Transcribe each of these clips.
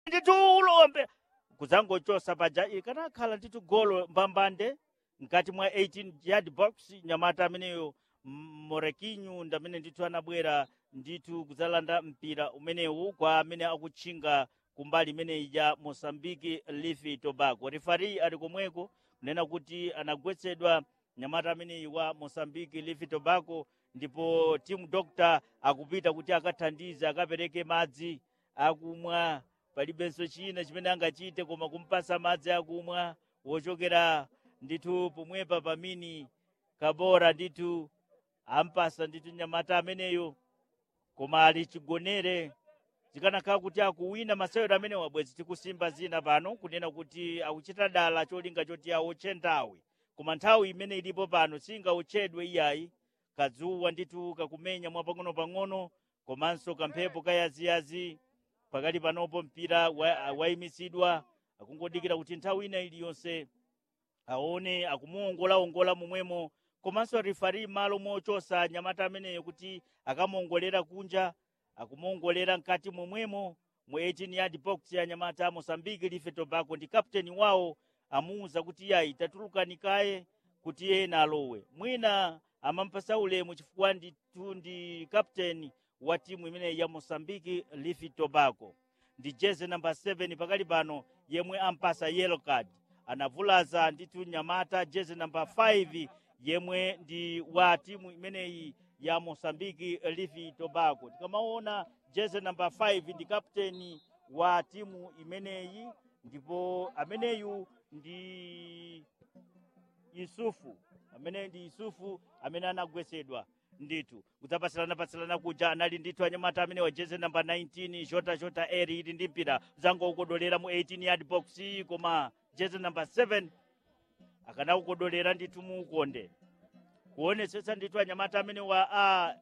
ndithu ulombe kudzangochosa paja ikanakhala ndithu golo mbambande mkati mwa 18 yard box nyamata ameneyo M- morekinyu ndamene ndithu anabwera ndithu kudzalanda mpira umenewu kwa amene akutchinga kumbali imeneyi ya mosambiki leafy tobacco refari ali komweko kunena kuti anagwetsedwa nyamata ameneyi wa mosambiki leafy tobacco ndipo team doctor akupita kuti akathandize akapereke madzi akumwa palibenso china chimene angachite koma kumpasa madzi akumwa wochokera ndithu pomwepa pamini kabora ndithu ampasa ndithu nyamata ameneyo koma ali chigonere zikanakhala kuti akuwina masewero amene wabwezi tikusimba zina pano kunena kuti akuchita dala cholinga choti awotche nthawi koma nthawi imene ilipo pano singawotchedwe iyayi kadzuwa ndithu kakumenya mwapang'ono-pang'ono komanso kamphepo kayaziyazi pakati panopo mpira wa- wayimisidwa akungodikira kuti nthawi ina iliyonse aone akumuongolaongola momwemo komanso rifari malo mochosa nyamata ameneyo kuti akamuongolera kunja akumuongolera mkati momwemo mu 18 yard box ya nyamata mosambiki life tobacco ndi kapteni wawo amuwuza kuti yayi tatulukani kaye kuti ena alowe mwina amampasa ulemu chifukwa ndithu ndi kapteni wa timu imeneyi ya mosambiki life tobacco ndi jeze namba 7 pakali pano yemwe ampasa yellow card anavulaza ndithu nyamata jeze namba 5 yemwe ndi wa timu imeneyi ya mosambiki lifi tobacco tikamaona jeze namba 5 ndi kapteni wa timu imeneyi ndipo ameneyu ndi yusufu amene ndi yusufu amene anagwesedwa ndithu kudzapatsilana-patsilana kuja anali ndithu anyamata amene wa jeze namba 19 jota jota eri ili ndi mpira zangokodolera mu 18 yard box koma jeze namba 7 akanaukodolera ndithu mu ukonde kuonetsetsa ndithu anyamata amene wa a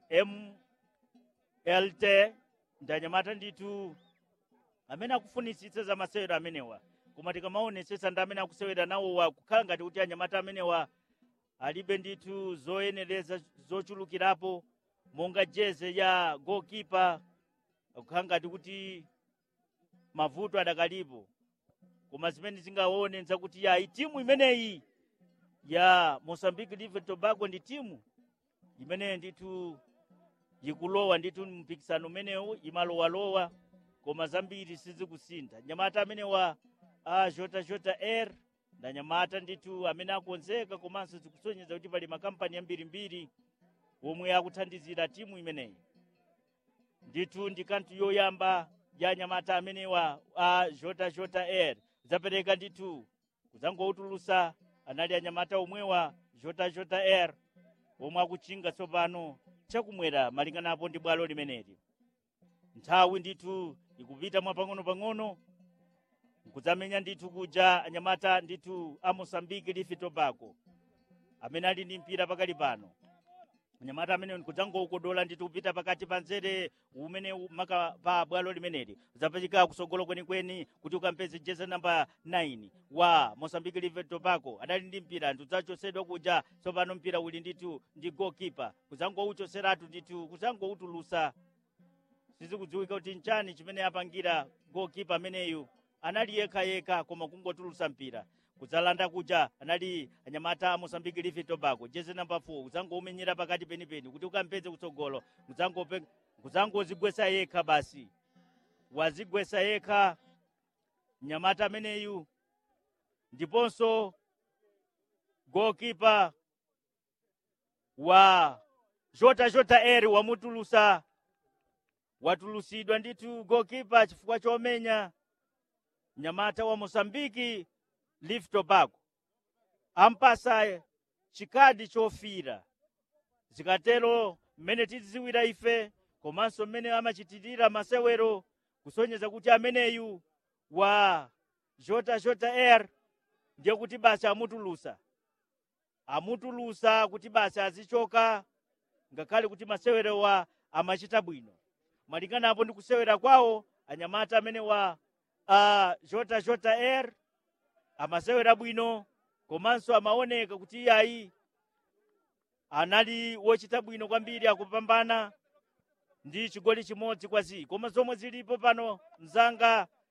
mlt ndi anyamata ndithu amene akufunisitsa za masewero amenewa koma tikamaonetsetsa ndi amene akusewera nawowa kukhala ngati kuti anyamata amenewa alibe ndithu zoyenereza zochulukirapo monga jeze ya goalkeeper kukhala ngati kuti mavuto adakalipo koma zimene zingaone nzakuti yayi timu imeneyi ya mozambique live tobago ndi timu imene ndithu ikulowa ndithu mpikisano umenewu imalowalowa koma zambiri sizikusintha nyamata amene wa a jota jota air na nyamata ndithu amene akonzeka komanso zikusonyeza kuti pali makampani ambirimbiri omwe akuthandizira timu imeneyi ndithu ndi kanthu yoyamba ya nyamata amenewa a jota jota air zapereka ndithu kudzangoutulusa anali anyamata omwewa jota jota air omwe akuchinga tsopano chakumwera malinganapo ndi bwalo limeneli nthawi ndithu ikupita mwapang'ono-pang'ono kudzamenya ndithu kuja anyamata ndithu a mosambiki lifi tobago amene ali ndi mpira pakali pano anyamata amene kudzangoukodola ndithu kupita pakati pa nzere umene maka pa bwalo limeneli zapachika kusogolo kwenikweni kuti ukampeze jeze namba 9 wa mosambiki live tobago adali ndi mpira ndidzachosedwa kuja tsopano mpira uli ndithu ndi goalkeeper kudzangouchoseratu ndithu kudzangoutulusa sizikudziwika kuti nchani chimene apangira goalkeeper ameneyu anali yekhayekha koma kungotulusa mpira kudzalanda kuja anali anyamata a mosambiki lifi tobago jeze namba 4 kudzangoumenyera pakati penipeni kuti ukampeze kutsogolo kudzangope- kudzangozigwesa yekha basi wazigwesa yekha mnyamata ameneyu ndiponso goalkeeper wa jota jota air wamutulusa watulusidwa ndithu goalkeeper chifukwa chomenya mnyamata wa mosambiki live tobago ampasa chikadi chofira zikatero mmene tidziwira ife komanso mmene amachitirira masewero kusonyeza kuti ameneyu wa jota jota air ndiye kuti basi amutulusa amutulusa kuti basi azichoka ngakhale kuti masewerowa amachita bwino malinganapo ndi kusewera kwawo anyamata amene wa uh, jota jota air amasewera bwino komanso amaoneka kuti iyayi anali wochita bwino kwambiri akupambana ndi chigoli chimodzi kwa zii koma zomwe zilipo pano mzanga